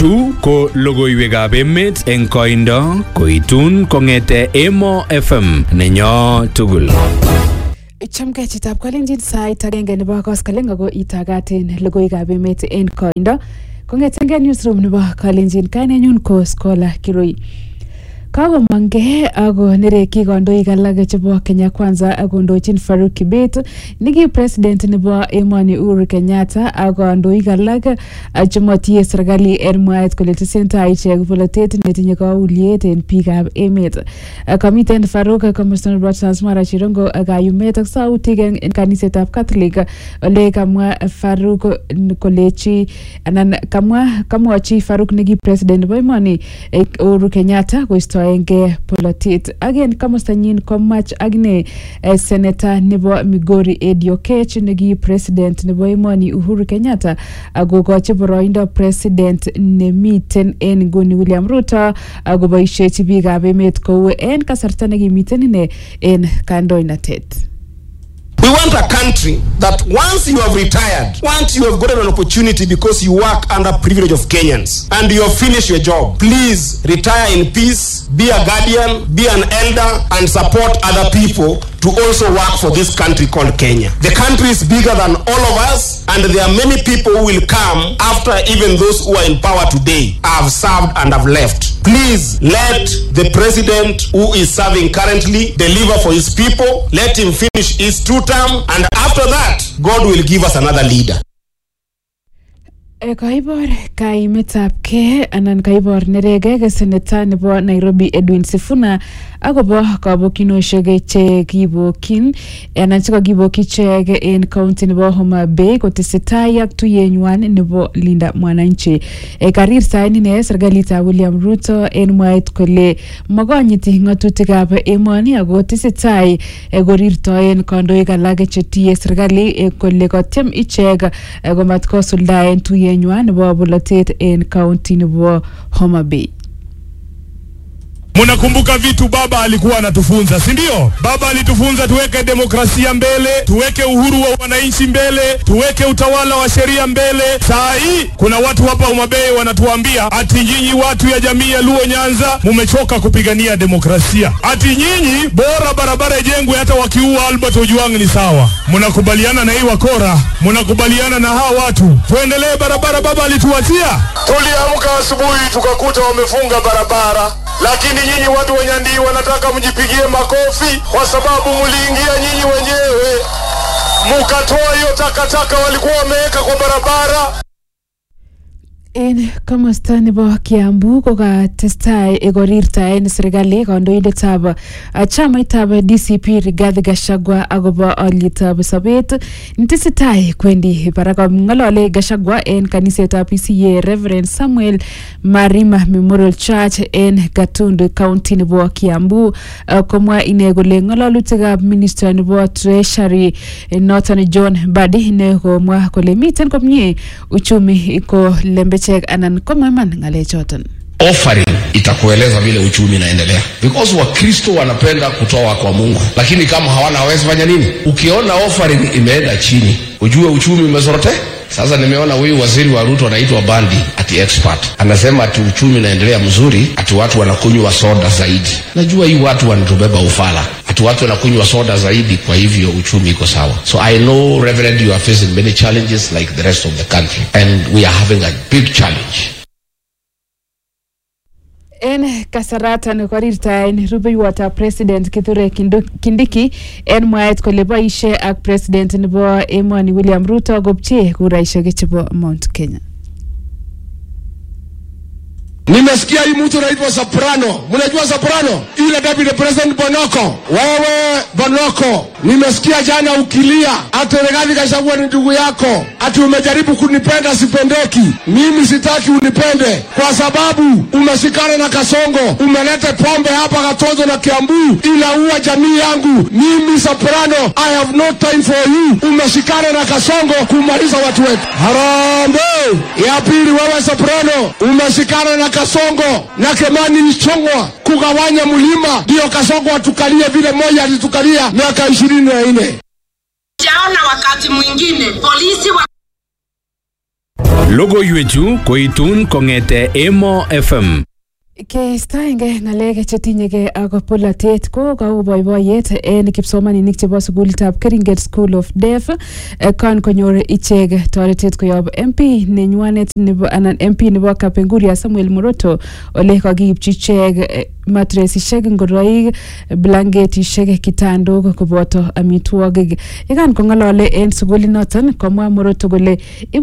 Chu ko logoiwekab emet eng koindo koitun kong'ete Emo FM nenyo tugul. Chamgei chitab kalenjin sait agenge nebo koskoleng ako itagaten logoiwekab emet en koindo kong'etengei newsroom nebo kalenjin kainenyun ko Scholar Kirui. Kakomang'e ako nerekyi kandoik alak chebo Kenya Kwanza akondochin Faruk Kibet niki president nebo emoni Uhuru Kenyatta ak kandoik alak chemotiye serikali en mwaet kole tesentai ichek polotet netinye kauliet en biikab emet. Kamiten Faruk komosta nebo Transmara Chirongo kayumet ak sautik en kanisetab Catholic ole kamwa Faruk kolechi anan kamwa kamwochi Faruk niki president nebo emoni Uhuru Kenyatta koisto kostoenge polotet ak en komostanyin komach akine eh, seneta nebo Migori Eddie Oketch neki president nebo emoni Uhuru Kenyatta akokochi boroindo president nemiten en nguni William Ruto akoboisiechi biikab emet kou en kasarta nekimiten ine en kandoinatet. We want a country that once you have retired, once you have gotten an opportunity because you work under privilege of Kenyans and you have finished your job, please retire in peace, be a guardian, be an elder, and support other people to also work for this country called Kenya. The country is bigger than all of us, and there are many people who will come after even those who are in power today have served and have left. Please let the president who is serving currently deliver for his people. Let him finish his two term, and after that, God will give us another leader. E, kaibor kaimetab ke anan kaibor neregek seneta nebo Nairobi Edwin Sifuna akobo kabokyinosiek che kibokyin anan chekakibokyi ichek en county nebo Homa Bay kotesetai ak tuyenywan nebo Linda Mwananchi. E, karir sain ine serikalitab William Ruto en mwaet kole makonyiti ng'atutikab emoni ako tesetai e, korirtoen kandoik alak chetiye serikali e, kole kotyem ichek e, komat kosuldaen tuyenywan nebo bolotet en county nebo Homa Bay. Munakumbuka vitu baba alikuwa anatufunza, si ndio? Baba alitufunza tuweke demokrasia mbele, tuweke uhuru wa wananchi mbele, tuweke utawala wa sheria mbele. Saa hii kuna watu hapa Homa Bay wanatuambia ati nyinyi watu ya jamii ya Luo Nyanza mumechoka kupigania demokrasia, ati nyinyi bora barabara ijengwe hata wakiua Albert Ojwang ni sawa. Mnakubaliana na hii wakora? Mnakubaliana na hawa watu? Tuendelee barabara baba alituachia? Tuliamka asubuhi tukakuta wamefunga barabara lakini nyinyi watu wa Nyandii wanataka mjipigie makofi kwa sababu mliingia nyinyi wenyewe mukatoa hiyo takataka walikuwa wameweka kwa barabara. En komosta nebo Kiambu ko katestai korirtaen serikali kandoindetab uh, chamaitab DCP Rigathi Gachagua akobo alyetab sobet netesetai kwendi barak ng'olole Gachagua en kanisetab PCA Reverend Samuel Marima Memorial Church en Gatundu County nebo Kiambu uh, komwa ine kole ng'ololutikab minister nebo Treasury eh, noton John Mbadi ne komwa kole miten komie uchumi ko lembechek anan komaman ng'alechoton offering itakueleza vile uchumi inaendelea because wakristo wanapenda kutoa kwa mungu lakini kama hawana hawezi fanya nini ukiona offering imeenda chini ujue uchumi umezorote sasa nimeona huyu waziri wa ruto anaitwa bandi ati expert anasema ati uchumi unaendelea mzuri ati watu wanakunywa soda zaidi najua hii watu wanatubeba ufala ati watu wanakunywa soda zaidi kwa hivyo uchumi iko sawa so i know reverend you are facing many challenges like the rest of the country and we are having a big challenge en kasaratan korirtaen rubeiwotab president Kithure Kindu- Kindiki en mwaet kole boisie ak president nebo emoni William Ruto kopchee kuraisiek chebo Mount Kenya. Nimesikia hii mtu anaitwa Soprano. Mnajua Soprano? Ile deputy president Bonoko. Wewe Bonoko, nimesikia jana ukilia ati Rigathi Gachagua ni ndugu yako, ati umejaribu kunipenda sipendeki. Mimi sitaki unipende kwa sababu umeshikana na Kasongo, umeleta pombe hapa Katonzo na Kiambu, inaua jamii yangu. Mimi Soprano, I have no time for you. Umeshikana na Kasongo kumaliza watu wetu. Harambee! Ya pili, wewe Soprano, umeshikana na Kasongo na Kemani Mchongwa kugawanya mlima, ndio Kasongo atukalie vile moja alitukalia miaka ishirini na nne. Sijaona wakati mwingine polisi wa Logoiwechu koitun kong'ete Emo FM. Keistoenge ng'alek chetinyegei ak polatet ko kou boiboiyet en kipsomaninik chebo sukulitab Keringet School of Deaf eh, kan konyor ichek toretet koyob MP nenywanet nebo anan MP nebo Kapenguria Samuel Moroto ole kakiipchi ichek eh, matresishek ngoroik blanketishek kitandok koboto amitwogik yekan kong'olole en sukulinoton komwa Moroto kole